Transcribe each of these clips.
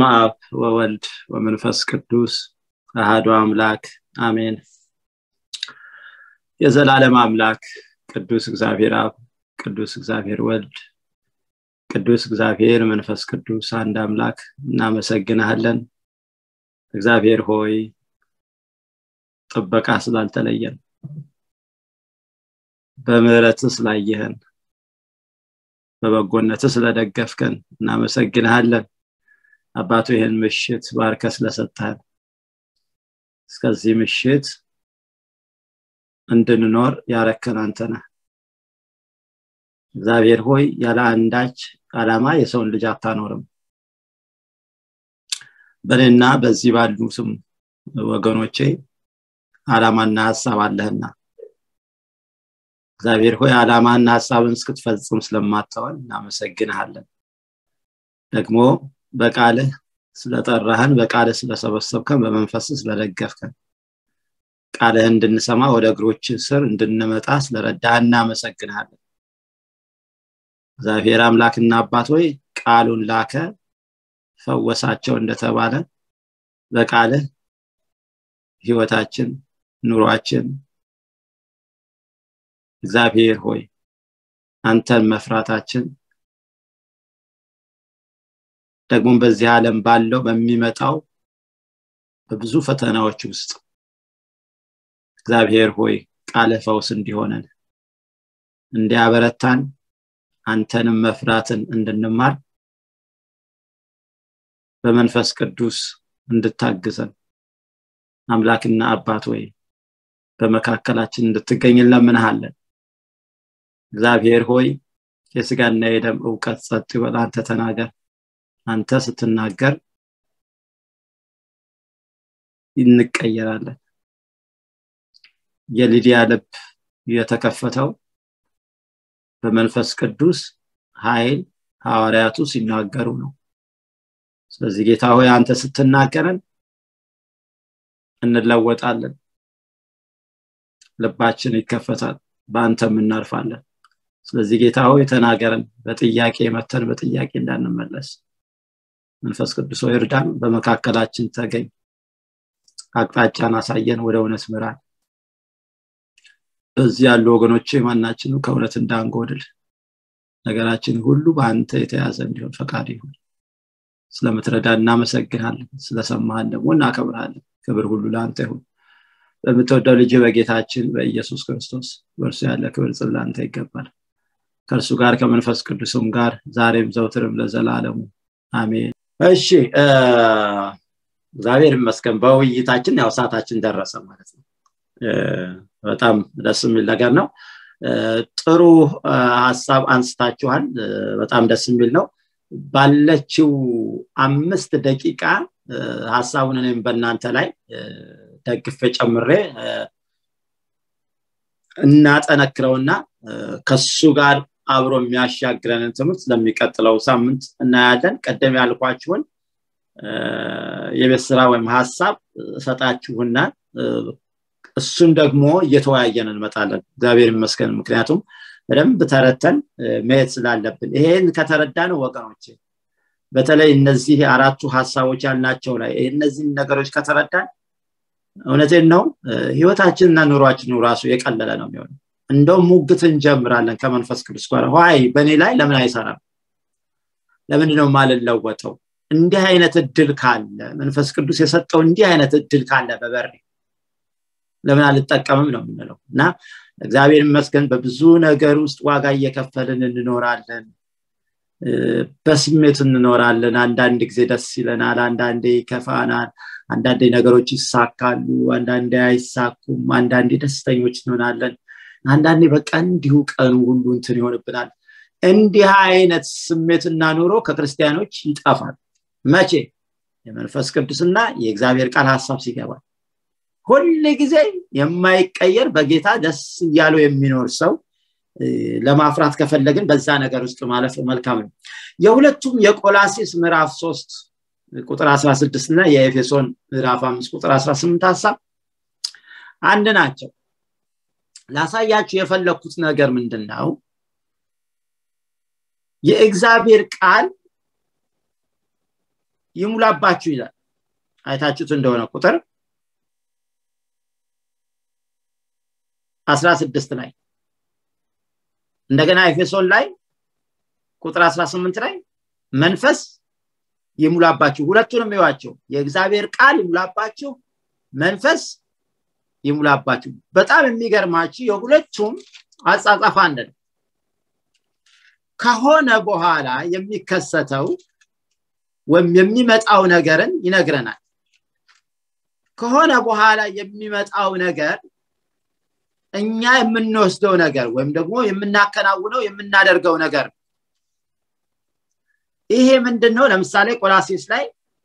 በስመ አብ ወወልድ ወመንፈስ ቅዱስ አሃዱ አምላክ አሜን የዘላለም አምላክ ቅዱስ እግዚአብሔር አብ ቅዱስ እግዚአብሔር ወልድ ቅዱስ እግዚአብሔር መንፈስ ቅዱስ አንድ አምላክ እናመሰግናለን እግዚአብሔር ሆይ ጥበቃ ስላልተለየን በምህረት ስላየህን በበጎነት ስለደገፍከን እናመሰግንሃለን አባቱ ይህን ምሽት ባርከ ስለሰጠህን እስከዚህ ምሽት እንድንኖር ያረከን አንተነ እግዚአብሔር ሆይ ያለ አንዳች አላማ የሰውን ልጅ አታኖርም በእኔና በዚህ ባሉ ስም ወገኖቼ አላማና ሀሳብ አለህና እግዚአብሔር ሆይ አላማና ሀሳብን እስክትፈጽም ስለማተወን እናመሰግንሃለን ደግሞ በቃልህ ስለጠራህን በቃልህ ስለሰበሰብከን በመንፈስ ስለደገፍከን ቃልህ እንድንሰማ ወደ እግሮች ስር እንድንመጣ ስለረዳ እናመሰግንሃለን እግዚአብሔር አምላክና አባት ሆይ ቃሉን ላከ ፈወሳቸው እንደተባለ በቃልህ ህይወታችን ኑሯችን እግዚአብሔር ሆይ አንተን መፍራታችን ደግሞም በዚህ ዓለም ባለው በሚመጣው በብዙ ፈተናዎች ውስጥ እግዚአብሔር ሆይ ቃለ ፈውስ እንዲሆነን እንዲያበረታን አንተንም መፍራትን እንድንማር በመንፈስ ቅዱስ እንድታግዘን አምላክና አባት ወይ በመካከላችን እንድትገኝ እንለምንሃለን እግዚአብሔር ሆይ የስጋና የደም እውቀት ጸጥ ይበል አንተ ተናገር አንተ ስትናገር እንቀየራለን የሊዲያ ልብ የተከፈተው በመንፈስ ቅዱስ ኃይል ሐዋርያቱ ሲናገሩ ነው ስለዚህ ጌታ ሆይ አንተ ስትናገረን እንለወጣለን ልባችን ይከፈታል በአንተም እናርፋለን ስለዚህ ጌታ ሆይ ተናገረን በጥያቄ መተን በጥያቄ እንዳንመለስ መንፈስ ቅዱስ ሆይ እርዳን በመካከላችን ተገኝ አቅጣጫን አሳየን ወደ እውነት ምራን በዚህ ያሉ ወገኖች ማናችኑ ከእውነት እንዳንጎድል ነገራችን ሁሉ በአንተ የተያዘ እንዲሆን ፈቃድ ይሁን ስለምትረዳ እናመሰግናለን ስለሰማህን ደግሞ እናከብርሃለን ክብር ሁሉ ለአንተ ይሁን በምትወደው ልጅ በጌታችን በኢየሱስ ክርስቶስ በእርሱ ያለ ክብር ጽል ለአንተ ይገባል ከእርሱ ጋር ከመንፈስ ቅዱስም ጋር ዛሬም ዘውትርም ለዘላለሙ አሜን እሺ እግዚአብሔር ይመስገን በውይይታችን ያው ሰዓታችን ደረሰ ማለት ነው በጣም ደስ የሚል ነገር ነው ጥሩ ሀሳብ አንስታችኋል በጣም ደስ የሚል ነው ባለችው አምስት ደቂቃ ሀሳቡን እኔም በእናንተ ላይ ደግፌ ጨምሬ እናጠነክረውና ከሱ ጋር አብሮ የሚያሻግረንን ትምህርት ለሚቀጥለው ሳምንት እናያለን ቀደም ያልኳችሁን የቤት ስራ ወይም ሀሳብ እሰጣችሁና እሱን ደግሞ እየተወያየን እንመጣለን እግዚአብሔር ይመስገን ምክንያቱም በደንብ ተረተን መሄድ ስላለብን ይሄን ከተረዳ ነው ወገኖች በተለይ እነዚህ አራቱ ሀሳቦች ያልናቸው ላይ እነዚህን ነገሮች ከተረዳን እውነቴን ነው ህይወታችንና ኑሯችን ራሱ የቀለለ ነው የሚሆነው እንደውም ሙግት እንጀምራለን ከመንፈስ ቅዱስ ጋር ዋይ በእኔ ላይ ለምን አይሰራም ለምንድ ነው ማልለወጠው እንዲህ አይነት እድል ካለ መንፈስ ቅዱስ የሰጠው እንዲህ አይነት እድል ካለ በበሬ ለምን አልጠቀምም ነው የምንለው እና እግዚአብሔር ይመስገን በብዙ ነገር ውስጥ ዋጋ እየከፈልን እንኖራለን በስሜት እንኖራለን አንዳንድ ጊዜ ደስ ይለናል አንዳንዴ ይከፋናል አንዳንዴ ነገሮች ይሳካሉ አንዳንዴ አይሳኩም አንዳንዴ ደስተኞች እንሆናለን አንዳንዴ በቃ እንዲሁ ቀኑ ሁሉ እንትን ይሆንብናል እንዲህ አይነት ስሜትና ኑሮ ከክርስቲያኖች ይጠፋል መቼ የመንፈስ ቅዱስና የእግዚአብሔር ቃል ሀሳብ ሲገባል ሁል ጊዜ የማይቀየር በጌታ ደስ እያለው የሚኖር ሰው ለማፍራት ከፈለግን በዛ ነገር ውስጥ ማለፍ መልካም ነው የሁለቱም የቆላሲስ ምዕራፍ 3 ቁጥር 16 እና የኤፌሶን ምዕራፍ 5 ቁጥር 18 ሀሳብ አንድ ናቸው ላሳያችሁ የፈለግኩት ነገር ምንድን ነው የእግዚአብሔር ቃል ይሙላባችሁ ይላል አይታችሁት እንደሆነ ቁጥር 16 ላይ እንደገና ኤፌሶን ላይ ቁጥር 18 ላይ መንፈስ ይሙላባችሁ ሁለቱንም ይዋቸው የእግዚአብሔር ቃል ይሙላባችሁ መንፈስ ይሙላባችሁ በጣም የሚገርማችሁ የሁለቱም አጻጻፍ አንድ ነው ከሆነ በኋላ የሚከሰተው ወይም የሚመጣው ነገርን ይነግረናል ከሆነ በኋላ የሚመጣው ነገር እኛ የምንወስደው ነገር ወይም ደግሞ የምናከናውነው የምናደርገው ነገር ይሄ ምንድን ነው ለምሳሌ ቆላሴስ ላይ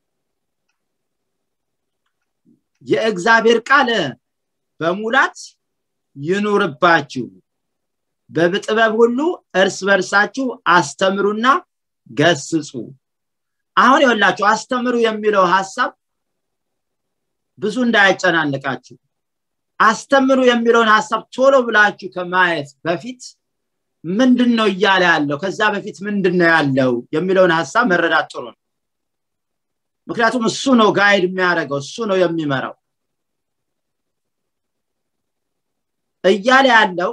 የእግዚአብሔር ቃል በሙላት ይኑርባችሁ በጥበብ ሁሉ እርስ በርሳችሁ አስተምሩና ገስጹ አሁን ይወላችሁ አስተምሩ የሚለው ሀሳብ ብዙ እንዳያጨናንቃችሁ አስተምሩ የሚለውን ሀሳብ ቶሎ ብላችሁ ከማየት በፊት ምንድን ነው እያለ ያለው ከዛ በፊት ምንድን ነው ያለው የሚለውን ሀሳብ መረዳት ጥሩ ነው ምክንያቱም እሱ ነው ጋይድ የሚያደርገው እሱ ነው የሚመራው እያለ ያለው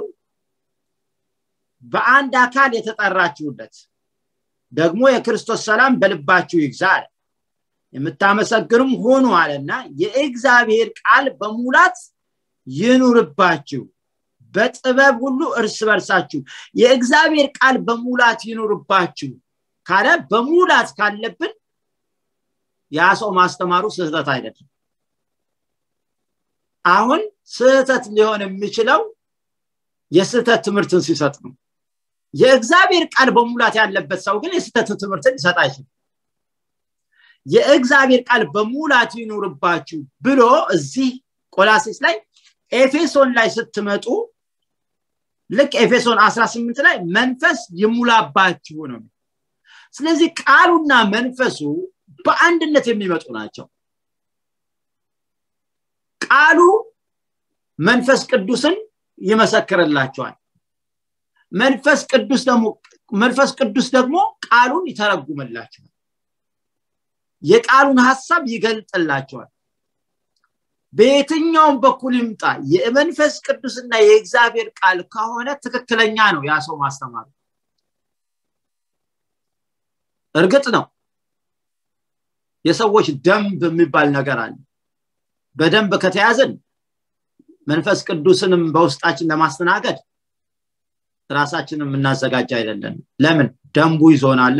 በአንድ አካል የተጠራችሁለት ደግሞ የክርስቶስ ሰላም በልባችሁ ይግዛል የምታመሰግኑም ሆኑ አለና የእግዚአብሔር ቃል በሙላት ይኑርባችሁ በጥበብ ሁሉ እርስ በርሳችሁ የእግዚአብሔር ቃል በሙላት ይኑርባችሁ ካለ በሙላት ካለብን ያ ሰው ማስተማሩ ስህተት አይደለም አሁን ስህተት ሊሆን የሚችለው የስህተት ትምህርትን ሲሰጥ ነው የእግዚአብሔር ቃል በሙላት ያለበት ሰው ግን የስህተት ትምህርትን ሊሰጥ አይችልም የእግዚአብሔር ቃል በሙላት ይኑርባችሁ ብሎ እዚህ ቆላሴስ ላይ ኤፌሶን ላይ ስትመጡ ልክ ኤፌሶን 18 ላይ መንፈስ ይሙላባችሁ ነው ስለዚህ ቃሉና መንፈሱ በአንድነት የሚመጡ ናቸው ቃሉ መንፈስ ቅዱስን ይመሰክርላቸዋል መንፈስ ቅዱስ ደግሞ መንፈስ ቅዱስ ደግሞ ቃሉን ይተረጉምላቸዋል የቃሉን ሀሳብ ይገልጥላቸዋል በየትኛውም በኩል ይምጣ የመንፈስ ቅዱስና የእግዚአብሔር ቃል ከሆነ ትክክለኛ ነው ያ ሰው ማስተማሩ እርግጥ ነው የሰዎች ደንብ የሚባል ነገር አለ በደንብ ከተያዘን መንፈስ ቅዱስንም በውስጣችን ለማስተናገድ ራሳችንን የምናዘጋጅ አይደለን ለምን ደንቡ ይዞናላ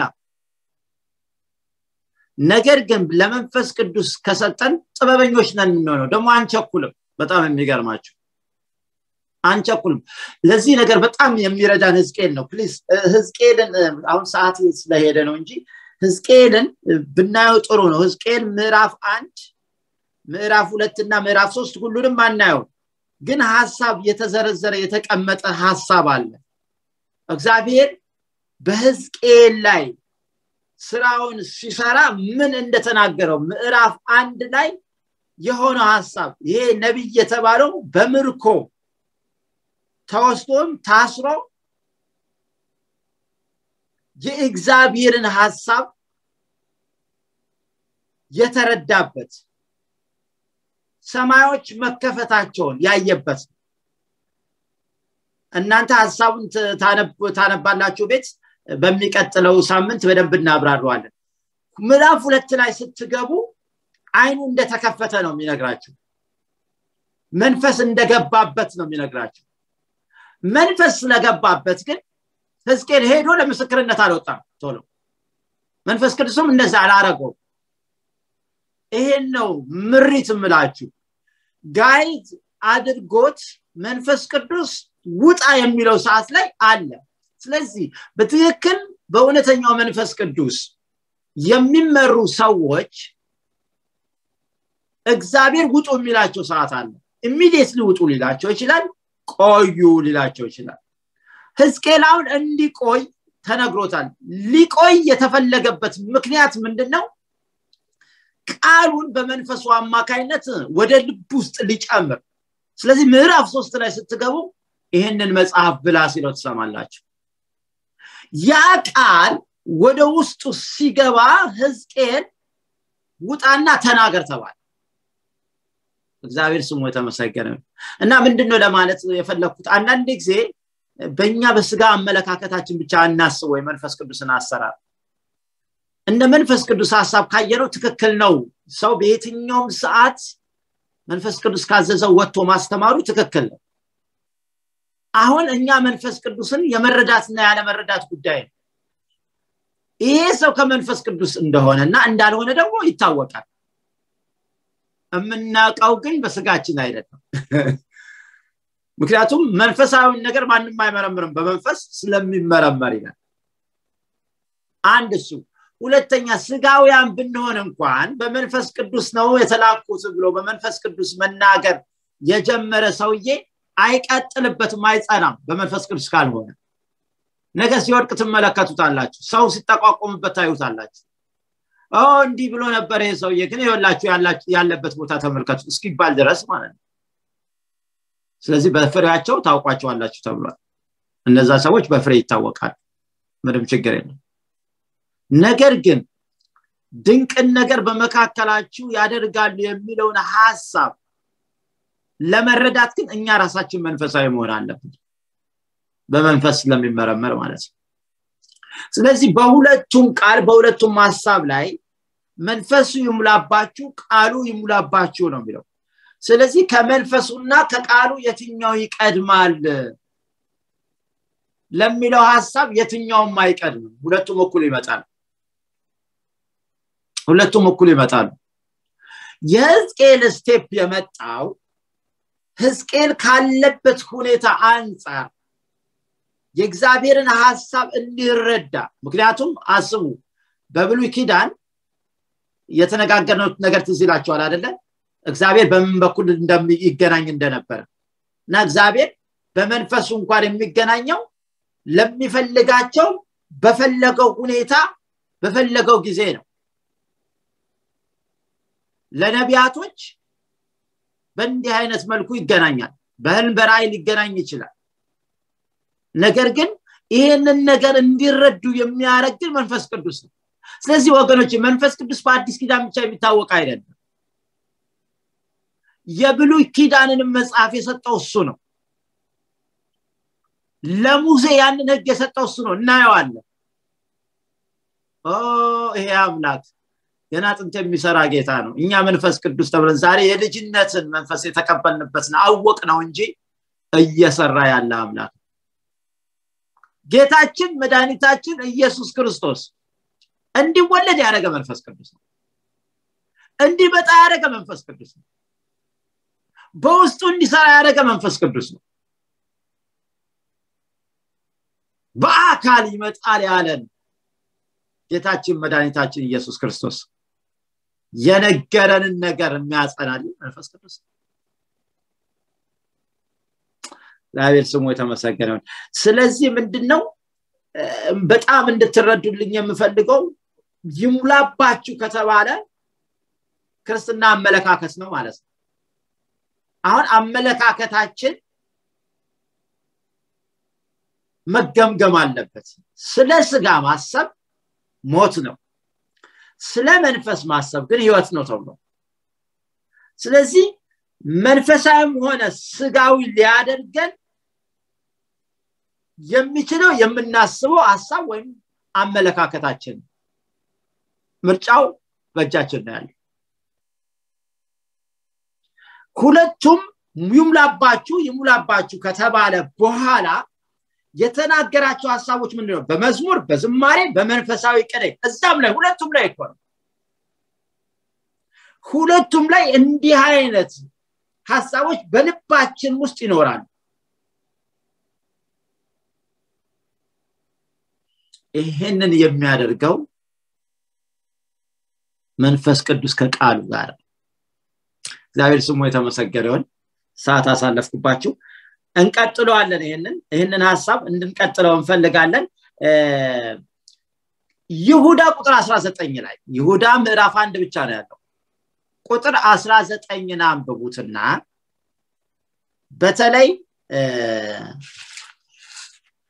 ነገር ግን ለመንፈስ ቅዱስ ከሰጠን ጥበበኞች ነን የምንሆነው ደግሞ አንቸኩልም በጣም የሚገርማቸው አንቸኩልም ለዚህ ነገር በጣም የሚረዳን ህዝቅኤል ነው ፕሊዝ ህዝቅኤልን አሁን ሰዓት ስለሄደ ነው እንጂ ህዝቅኤልን ብናየው ጥሩ ነው ህዝቅኤል ምዕራፍ አንድ ምዕራፍ ሁለት እና ምዕራፍ ሶስት ሁሉንም አናየው ግን ሀሳብ የተዘረዘረ የተቀመጠ ሀሳብ አለ እግዚአብሔር በህዝቅኤል ላይ ስራውን ሲሰራ ምን እንደተናገረው ምዕራፍ አንድ ላይ የሆነው ሀሳብ ይሄ ነቢይ የተባለው በምርኮ ተወስዶም ታስሮ የእግዚአብሔርን ሀሳብ የተረዳበት ሰማዮች መከፈታቸውን ያየበት እናንተ ሀሳቡን ታነባላችሁ ቤት በሚቀጥለው ሳምንት በደንብ እናብራረዋለን ምዕራፍ ሁለት ላይ ስትገቡ አይኑ እንደተከፈተ ነው የሚነግራችሁ መንፈስ እንደገባበት ነው የሚነግራችሁ መንፈስ ስለገባበት ግን ህዝቅኤል ሄዶ ለምስክርነት አልወጣም ቶሎ መንፈስ ቅዱስም እንደዛ አላረገው ይሄን ነው ምሪት ምላችሁ ጋይድ አድርጎት መንፈስ ቅዱስ ውጣ የሚለው ሰዓት ላይ አለ ስለዚህ በትክክል በእውነተኛው መንፈስ ቅዱስ የሚመሩ ሰዎች እግዚአብሔር ውጡ የሚላቸው ሰዓት አለ ኢሚዲየትሊ ውጡ ሊላቸው ይችላል ቆዩ ሊላቸው ይችላል ህዝቅኤል አሁን እንዲቆይ ተነግሮታል ሊቆይ የተፈለገበት ምክንያት ምንድን ነው ቃሉን በመንፈሱ አማካይነት ወደ ልብ ውስጥ ሊጨምር ስለዚህ ምዕራፍ ሶስት ላይ ስትገቡ ይህንን መጽሐፍ ብላ ሲለው ትሰማላችሁ ያ ቃል ወደ ውስጡ ሲገባ ህዝቅኤል ውጣና ተናገር ተባለ እግዚአብሔር ስሙ የተመሰገነ እና ምንድነው ለማለት የፈለግኩት አንዳንድ ጊዜ በእኛ በስጋ አመለካከታችን ብቻ እናስብ ወይ መንፈስ ቅዱስን አሰራር እንደ መንፈስ ቅዱስ ሀሳብ ካየነው ትክክል ነው ሰው በየትኛውም ሰዓት መንፈስ ቅዱስ ካዘዘው ወጥቶ ማስተማሩ ትክክል ነው አሁን እኛ መንፈስ ቅዱስን የመረዳትና ያለመረዳት ጉዳይ ነው ይሄ ሰው ከመንፈስ ቅዱስ እንደሆነ እና እንዳልሆነ ደግሞ ይታወቃል የምናውቀው ግን በስጋችን አይደለም ምክንያቱም መንፈሳዊን ነገር ማንም አይመረምርም በመንፈስ ስለሚመረመር ይላል አንድ እሱ ሁለተኛ ስጋውያን ብንሆን እንኳን በመንፈስ ቅዱስ ነው የተላኩት ብሎ በመንፈስ ቅዱስ መናገር የጀመረ ሰውዬ አይቀጥልበትም አይጸናም በመንፈስ ቅዱስ ካልሆነ ነገ ሲወድቅ ትመለከቱታላችሁ ሰው ሲጠቋቆምበት ታዩታላችሁ እንዲህ ብሎ ነበር ይሄ ሰውዬ ግን ይወላችሁ ያለበት ቦታ ተመልከቱ እስኪባል ድረስ ማለት ነው ስለዚህ በፍሬያቸው ታውቋቸዋላችሁ ተብሏል እነዛ ሰዎች በፍሬ ይታወቃሉ ምንም ችግር የለም ነገር ግን ድንቅን ነገር በመካከላችሁ ያደርጋሉ የሚለውን ሀሳብ ለመረዳት ግን እኛ ራሳችን መንፈሳዊ መሆን አለብን በመንፈስ ስለሚመረመር ማለት ነው ስለዚህ በሁለቱም ቃል በሁለቱም ሀሳብ ላይ መንፈሱ ይሙላባችሁ ቃሉ ይሙላባችሁ ነው የሚለው ስለዚህ ከመንፈሱና ከቃሉ የትኛው ይቀድማል ለሚለው ሀሳብ የትኛውም አይቀድምም ሁለቱም እኩል ይመጣል ሁለቱም እኩል ይመጣሉ የህዝቅኤል ስቴፕ የመጣው ህዝቅኤል ካለበት ሁኔታ አንጻር የእግዚአብሔርን ሀሳብ እንዲረዳ ምክንያቱም አስቡ በብሉይ ኪዳን የተነጋገርነው ነገር ትዝ ይላቸዋል አደለ እግዚአብሔር በምን በኩል ይገናኝ እንደነበረ እና እግዚአብሔር በመንፈሱ እንኳን የሚገናኘው ለሚፈልጋቸው በፈለገው ሁኔታ በፈለገው ጊዜ ነው ለነቢያቶች በእንዲህ አይነት መልኩ ይገናኛል በህልም በራእይ ሊገናኝ ይችላል ነገር ግን ይህንን ነገር እንዲረዱ የሚያደረግ ግን መንፈስ ቅዱስ ነው ስለዚህ ወገኖች መንፈስ ቅዱስ በአዲስ ኪዳን ብቻ የሚታወቅ አይደለም የብሉይ ኪዳንንም መጽሐፍ የሰጠው እሱ ነው ለሙሴ ያንን ህግ የሰጠው እሱ ነው እናየዋለን ይሄ አምላክ ገና ጥንት የሚሰራ ጌታ ነው እኛ መንፈስ ቅዱስ ተብለን ዛሬ የልጅነትን መንፈስ የተቀበልንበትን አወቅ ነው እንጂ እየሰራ ያለ አምላክ ጌታችን መድኃኒታችን ኢየሱስ ክርስቶስ እንዲወለድ ያደረገ መንፈስ ቅዱስ ነው እንዲመጣ ያደረገ መንፈስ ቅዱስ ነው በውስጡ እንዲሰራ ያደረገ መንፈስ ቅዱስ ነው በአካል ይመጣል ያለን ጌታችን መድኃኒታችን ኢየሱስ ክርስቶስ የነገረንን ነገር የሚያጸናል መንፈስ ቅዱስ እግዚአብሔር ስሙ የተመሰገነውን ስለዚህ ምንድነው በጣም እንድትረዱልኝ የምፈልገው ይሙላባችሁ ከተባለ ክርስትና አመለካከት ነው ማለት ነው አሁን አመለካከታችን መገምገም አለበት ስለ ስጋ ማሰብ ሞት ነው ስለ መንፈስ ማሰብ ግን ህይወት ነው ተብሎ ስለዚህ መንፈሳዊም ሆነ ስጋዊ ሊያደርገን የሚችለው የምናስበው ሀሳብ ወይም አመለካከታችን ምርጫው በእጃችን ነው ያለ ሁለቱም ይሙላባችሁ ይሙላባችሁ ከተባለ በኋላ የተናገራቸው ሀሳቦች ምንድነው በመዝሙር በዝማሬ በመንፈሳዊ ቅኔ እዛም ላይ ሁለቱም ላይ እኮ ነው ሁለቱም ላይ እንዲህ አይነት ሀሳቦች በልባችን ውስጥ ይኖራሉ ይህንን የሚያደርገው መንፈስ ቅዱስ ከቃሉ ጋር እግዚአብሔር ስሙ የተመሰገነውን ሰዓት አሳለፍኩባችሁ እንቀጥለዋለን ይህንን ይህንን ሀሳብ እንድንቀጥለው እንፈልጋለን ይሁዳ ቁጥር 19 ላይ ይሁዳ ምዕራፍ አንድ ብቻ ነው ያለው ቁጥር 19ን አንብቡትና በተለይ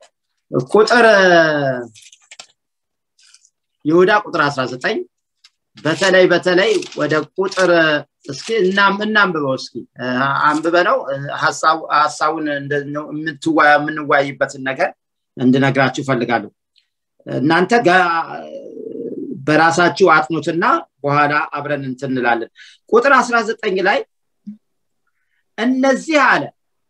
ቁጥር ይሁዳ ቁጥር 19 በተለይ በተለይ ወደ ቁጥር እስኪ እናንብበው እስኪ አንብበ ነው ሀሳቡን የምንወያይበትን ነገር እንድነግራችሁ ይፈልጋሉ እናንተ በራሳችሁ አጥኑትና በኋላ አብረን እንትንላለን ቁጥር 19 ላይ እነዚህ አለ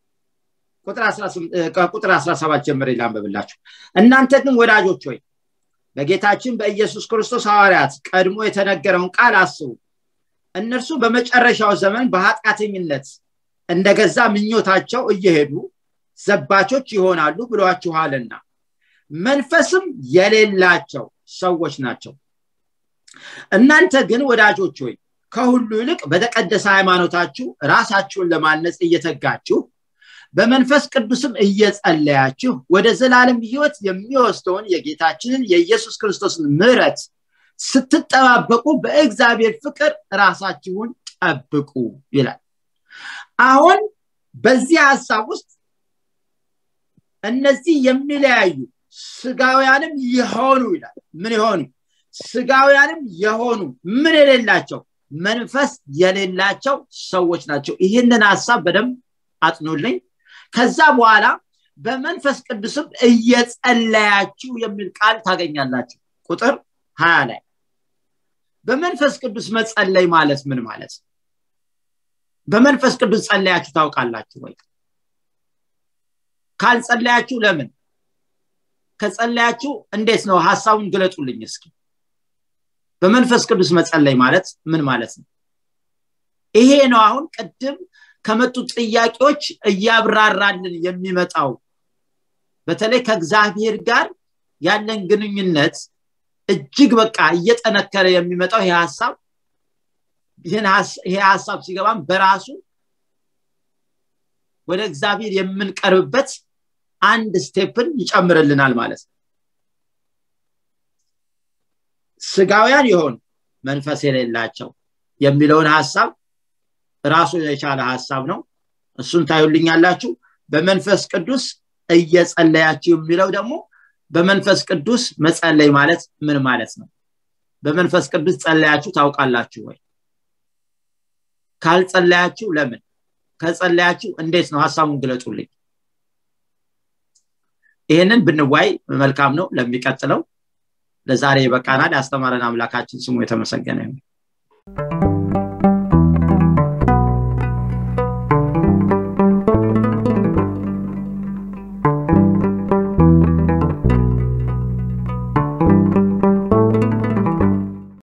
ቁጥር 17 ጀምር ላንብብላችሁ እናንተ ግን ወዳጆች ሆይ በጌታችን በኢየሱስ ክርስቶስ ሐዋርያት ቀድሞ የተነገረውን ቃል አስቡ እነርሱ በመጨረሻው ዘመን በኃጢአተኝነት እንደገዛ ምኞታቸው እየሄዱ ዘባቾች ይሆናሉ ብሏችኋልና መንፈስም የሌላቸው ሰዎች ናቸው እናንተ ግን ወዳጆች ሆይ ከሁሉ ይልቅ በተቀደሰ ሃይማኖታችሁ ራሳችሁን ለማነጽ እየተጋችሁ በመንፈስ ቅዱስም እየጸለያችሁ ወደ ዘላለም ህይወት የሚወስደውን የጌታችንን የኢየሱስ ክርስቶስን ምህረት ስትጠባበቁ በእግዚአብሔር ፍቅር ራሳችሁን ጠብቁ ይላል አሁን በዚህ ሀሳብ ውስጥ እነዚህ የሚለያዩ ስጋውያንም የሆኑ ይላል ምን የሆኑ ስጋውያንም የሆኑ ምን የሌላቸው መንፈስ የሌላቸው ሰዎች ናቸው ይህንን ሀሳብ በደንብ አጥኑልኝ ከዛ በኋላ በመንፈስ ቅዱስም እየጸለያችሁ የሚል ቃል ታገኛላችሁ ቁጥር ሀያ ላይ በመንፈስ ቅዱስ መጸለይ ማለት ምን ማለት በመንፈስ ቅዱስ ጸለያችሁ ታውቃላችሁ ወይ ካልጸለያችሁ ለምን ከጸለያችሁ እንዴት ነው ሀሳቡን ግለጡልኝ እስኪ በመንፈስ ቅዱስ መጸለይ ማለት ምን ማለት ነው ይሄ ነው አሁን ቅድም ከመጡ ጥያቄዎች እያብራራልን የሚመጣው በተለይ ከእግዚአብሔር ጋር ያለን ግንኙነት እጅግ በቃ እየጠነከረ የሚመጣው ይሄ ሀሳብ ይሄ ሀሳብ ሲገባም በራሱ ወደ እግዚአብሔር የምንቀርብበት አንድ ስቴፕን ይጨምርልናል ማለት ነው ስጋውያን የሆኑ መንፈስ የሌላቸው የሚለውን ሀሳብ ራሱ የቻለ ሀሳብ ነው እሱን ታዩልኛላችሁ በመንፈስ ቅዱስ እየጸለያችሁ የሚለው ደግሞ በመንፈስ ቅዱስ መጸለይ ማለት ምን ማለት ነው በመንፈስ ቅዱስ ጸለያችሁ ታውቃላችሁ ወይ ካልጸለያችሁ ለምን ከጸለያችሁ እንዴት ነው ሀሳቡን ግለጡልኝ ይህንን ብንዋይ መልካም ነው ለሚቀጥለው ለዛሬ በቃናል ያስተማረን አምላካችን ስሙ የተመሰገነ ይሁን